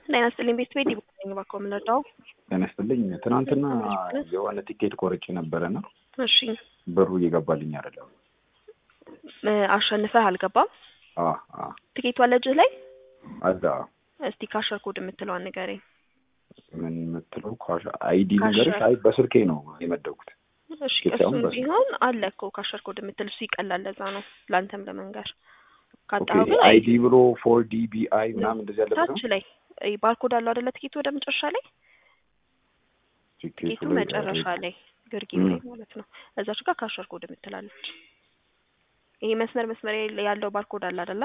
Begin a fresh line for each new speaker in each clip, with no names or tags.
ጤና ይስጥልኝ ቤት ቤት ይባላኝ እባክዎ የምንረዳው
ጤና ይስጥልኝ። ትናንትና የሆነ ቲኬት ቆርጬ ነበረና
እሺ
ብሩ እየገባልኝ አይደለም።
እ አሸንፈህ አልገባም
አ አ
ትኬቱ አለ እጅህ ላይ
አዛ
እስቲ ካሸር ኮድ የምትለዋን ንገረኝ
ምን የምትለው ኳሽ አይዲ
ካሸር።
ነገርሽ? አይ በስልኬ ነው የመደብኩት።
እሺ
ትኬት
እሱም
አሁን በስ-
ቢሆን አለ እኮ ካሸር ኮድ የምትል እሱ ይቀላል ለዛ ነው ለአንተም ለመንገር
ኦኬ
ካጣኸው ግን
አይዲ ብሎ ፎር ዲ ቢ አይ ምናምን እንደዚህ ያለበት ነው
ታች ላይ እ ባርኮድ አለው አይደለ ትኬቱ ወደ መጨረሻ ላይ
ቲኬቱ
ትኬቱ
ላይ
መጨረሻ ላይ ግርጌ
ም።
ላይ ማለት ነው እዛች ጋር ካሸር ኮድ የምትላለች ይሄ መስመር መስመር ያለው ባርኮድ አለ አይደለ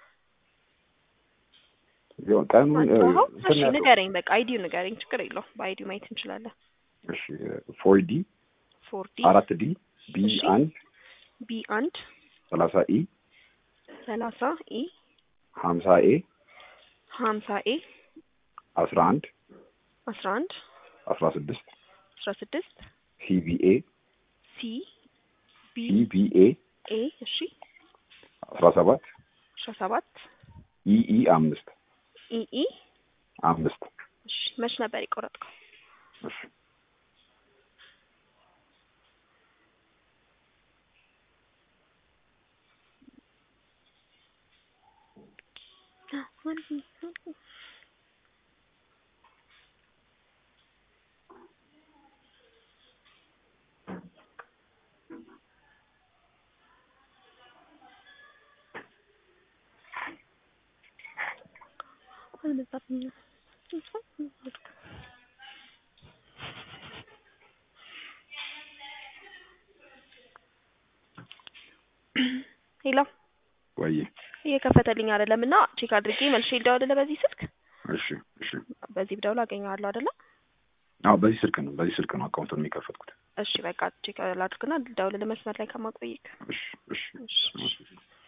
ቢሆን ቀኑን እ,
አጣኸው
እንትን
እሺ
ያለው
ንገረኝ በቃ አይዲው ንገረኝ ችግር የለው በአይዲው ማየት እንችላለን
እሺ ፎር ዲ
ፎር ዲ
አራት ዲ ቢ
እሺ።
አንድ
ቢ አንድ
ሰላሳ ኢ
ሰላሳ ኢ
ሀምሳ ኤ
ሀምሳ ኤ
አስራ አንድ
አስራ አንድ
አስራ ስድስት
አስራ ስድስት
ሲቢኤ
ሲ ቢ
ሲቢኤ
ኤ እሺ
አስራ ሰባት
አስራ ሰባት
ኢኢ አምስት
ኢኢ
አምስት
እሺ መች ነበር የቆረጥከው
እሺ
ሄሎ
ወይ
እየከፈተልኝ አይደለም እና ቼክ አድርጌ መልሼ ልደውልልህ በዚህ ስልክ
እሺ እሺ
በዚህ ብደውል አገኘዋለሁ አይደለ
አዎ በዚህ ስልክ ነው በዚህ ስልክ ነው አካውንቱን የሚከፈትኩት
እሺ በቃ ቼክ ላድርግና ልደውልልህ መስመር ላይ ከማቆይክ
እሺ እሺ
እሺ
እሺ